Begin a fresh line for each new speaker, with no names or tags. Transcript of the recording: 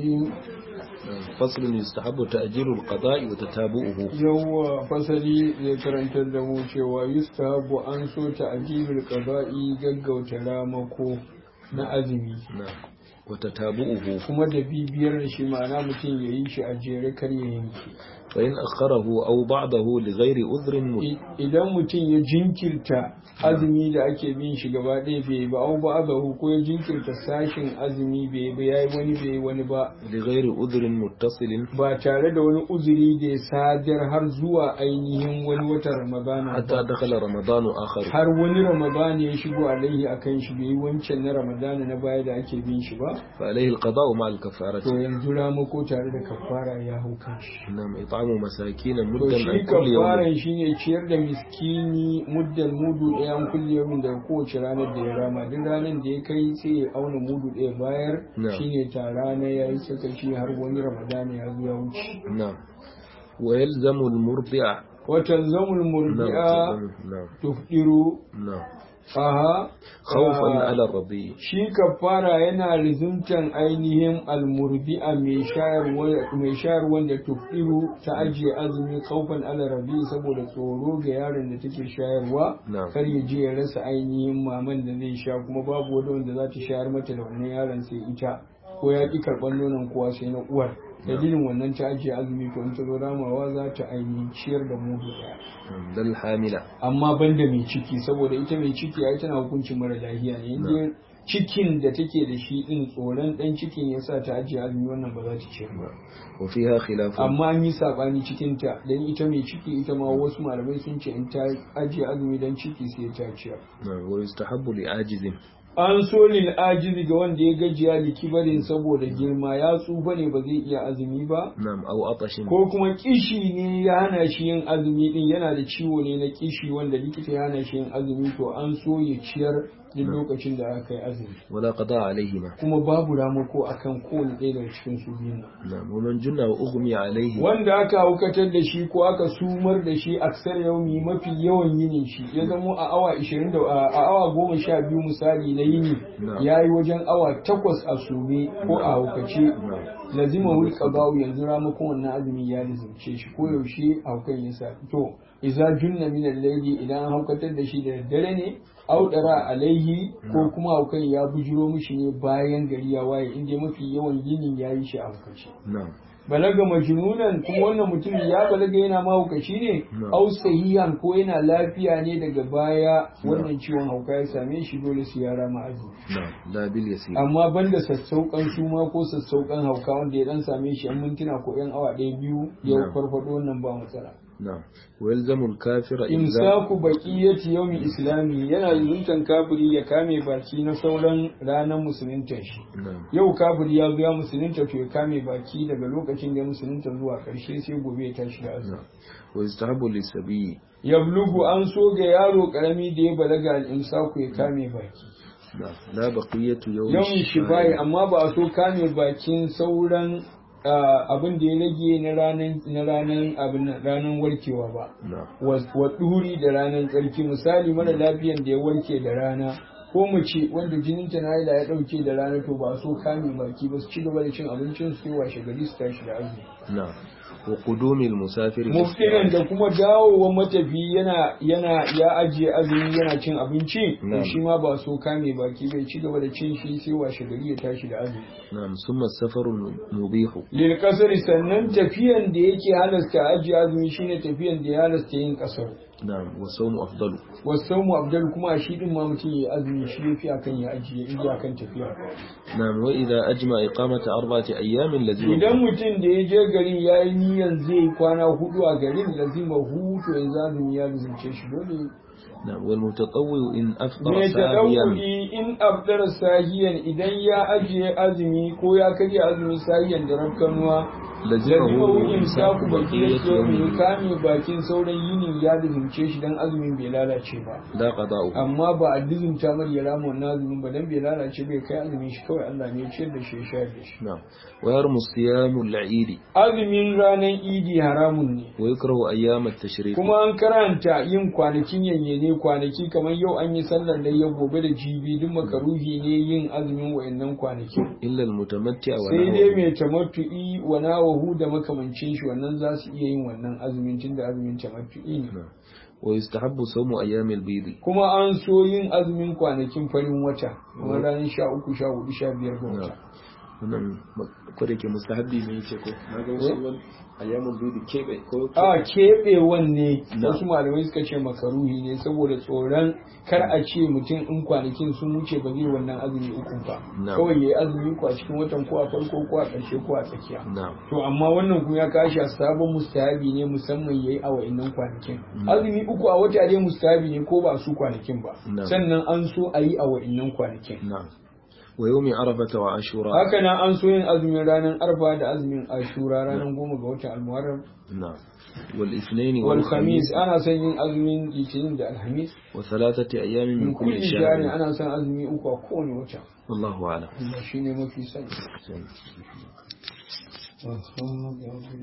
الرجيم
فصل يستحب تأجيل القضاء وتتابعه
yawwa fasali zai karantar da mu cewa yustahabu an so ta'jilul qada'i gaggauta ramako na azumi
نعم وتتابعه
kuma da bibiyar da shi ma'ana mutum ya yi shi a jere kar ya yanke
فإن أخره أو بعضه لغير عذر مت-
I- idan mutum ya jinkirta azumi da ake bin shi gaba ɗaya bai ba au ba ko ya jinkirta sashin azumi bai ba yayi wani bai wani ba
لغير عذر متصل
ba tare da wani uzuri da ya sadar har zuwa ainihin wani watan ramadana
حتى
ba
دخل رمضان آخر
har wani ramadana ya shigo alaihi akan shi bai yi wancan na ramadana na baya da ake bin shi ba
فعليه القضاء مع الكفارة
to yanzu ramako tare da kafara ya hau kan shi
نعم إطعام مساكين
to
مدا
shi
عن كل يوم
kafaran shine ciyar da miskini muddan mudu ɗaya an kulle yau daga kowace ranar da ya rama duk ranar da ya kai sai ya auna mudu ɗaya bayar
Na'am.
shine tara na ya yi sakaci har wani ramadana ya zo ya wuce
نعم ويلزم المرضع
watan zamul murdi'a
نعم نعم
tufdiru
نعم
aha
خوفا
ah,
على الرضيع
shi kafara yana rizumtan ainihin almurdi'a mai shayarwa mai shayarwa da tufiru ta ajiye azumi kaufan ala rabi saboda tsoro ga yaron da take shayarwa
Na'am.
kar ya je ya rasa ainihin maman da zai sha kuma babu wani wanda za ta shayar mata da wannan yaron sai ita ko ya ki karɓar nonon kowa sai na uwar dalilin wannan ta ajiye azumi to in ta zo ramawa za ta ainihin ciyar da mudu ɗaya
نعم ده الحاملة
amma banda mai ciki saboda ita mai ciki ai tana hukuncin mara lafiya ne inda cikin da take da shi din tsoron dan cikin ya sa ta ajiye azumi wannan ba za ta ce ba
وفيها خلاف
amma an yi sabani cikin ta dan ita mai ciki ita ma wasu malamai sun ce in ta ajiye azumi dan ciki sai ta ciyar
نعم ويستحب لعاجز
an so lil ajizi ga wanda ya gajiya likibarin saboda girma ya tsufa ne ba zai iya azumi ba
نعم أو عطش
ko kuma kishi ne ya hana shi yin azumi din yana da ciwo ne na kishi wanda likita ya hana shi yin azumi to an so ya ciyar duk lokacin da aka yi azumi
ولا قضاء عليهما
kuma babu ramako akan kowane ɗaya daga cikin su biyu nan.
نعم ومن جن وأغمي عليه
wanda aka haukatar da shi ko aka sumar da shi aksar yaumi mafi yawan yinin shi ya zamo a awa 20 da a awa goma sha biyu misali na yini
Na'am.
ya yi wajen awa takwas a sume ko a haukace
نعم
lazima wul qada'u yanzu ramakon wannan azumi ya lizimce shi ko yaushe haukan ya sa to idza junna min al-layli idan an haukatar da shi da daddare ne au dara alaihi ko kuma haukan ya bujiro mishi ne bayan gari ya waye inda mafi yawan yinin ya yi shi a haukace
نعم
balaga majnunan kuma wannan mutum ya balaga yana mahaukaci ne
Na'am.
au sahihan ko yana lafiya ne daga baya wannan ciwon hauka ya same shi dole su yara ma azumi
نعم لا باليسير
amma banda sassauƙan suma ko sassauƙan hauka wanda ya dan same shi yan mintuna ko yan awa ɗaya biyu ya
Na'am.
farfado wannan ba matsala
نعم ويلزم الكافر إلزام
imsaku baqiyati yawmi islami yana zuntan kafiri ya kame baki na sauran ranar musulunta shi
نعم
yau kafiri ya zo ya musulunta to ya kame baki daga lokacin da ya musulunta zuwa ƙarshe sai gobe ya tashi da azumi
نعم ويستحب للسبي
yablugu an so ga yaro karami da ya balaga al-imsaku ya kame baki
نعم لا بقية يوم
yawan shi bayi amma ba a so kame bakin sauran ah, abin da ya rage na ranar na ranar abin nan, ranar warkewa ba
نعم
wa wa duri da ranar tsarki misali mara lafiyan da ya warke da rana ko mace wanda jininta na haila ya dauke da rana to ba a so kame baki ba su ci gaba da cin abincin su sai washe gari su tashi da azumi
نعم وقدوم المسافر
muftinan da kuma dawowa matafi yana yana ya ajiye azumi yana cin abinci to
Na'am.
shi ma ba so kame baki bai ci gaba da cin shi sai washe gari ya tashi da azumi
نعم ثم السفر المبيح
lil kasari sannan tafiyan da yake halasta ajiye azumi shine tafiyan da ya halasta yin kasar
نعم والصوم أفضل
wasaumu abdal kuma shi din ma mutum ya azumi shi yafi akan ya ajiye in akan tafiya
نعم وإذا أجمع إقامة أربعة أيام لزم
idan mutum da ya je garin ya yi niyan zai kwana hudu a garin lazima hutu ya azumi ya lazimce shi dole
نعم والمتطوع إن أفطر
mai
ساهيا
tadawuri in abdar sahiyan idan ya ajiye azumi ko ya karya azumi sahiyan da rafkanuwa lazima
لزمه
wuyin saku
إمساك
baki
بقية
ya
يومه
kame bakin sauran yinin ya lazimce shi dan azumin bai lalace ba
لا قضاء
amma ba a dizimta mar ya rama wannan azumin ba dan bai lalace bai kai azumin shi kawai Allah ne ya ciyar da shi ya shayar da shi
نعم ويرمى الصيام العيد
azumin ranar idi haramun ne
ويكره أيام التشريق
kuma an karanta yin kwanakin bayyane kwanaki kamar yau an yi sallar da ya gobe da jibi duk makaruhi ne yin azumin wayannan kwanaki
إلا المتمتع
sai dai
ونحوه
mai tamattu'i wa nawahu da makamancin shi wannan za su iya yin wannan azumin tun da azumin tamattu'i ne
نعم. ويستحب صوم أيام البيض
kuma an so yin azumin kwanakin farin wata kamar ranar sha uku sha hudu sha biyar ga wata
wannan ko da ke mustahabbi ne yake ko na ga wasu wani ayyamin biyu da keɓe ko
a keɓewan ne
Na.
wasu malamai suka ce makaruhi ne saboda tsoron kar a ce mutum in kwanakin sun wuce ba zai wannan azumi uku ba
Na.
kawai ya yi azumi ko a cikin watan ko a farko ko a ƙarshe ko a tsakiya
na'am
to amma wannan kuma ya kashi a sabon mustahabi ne musamman yayi a wa'annan kwanakin azumi uku a wata dai mustahabi ne ko ba su kwanakin ba
Na.
sannan an so a yi a wa'annan kwanakin
na'am wa yawmi arafata wa ashura
haka nan an so yin azumin ranar arfa da azumin ashura ranar goma ga watan almuharram
na'am wal ithnain
wal
wal
khamis
khamis
ana son yin azumin litinin da alhamis
wa thalathati ayyamin
min
min kulli
kulli shahrin
shahr
ana son azumi uku a kowane wata
wallahu a'lam
Allah shine mafi sani
Sai-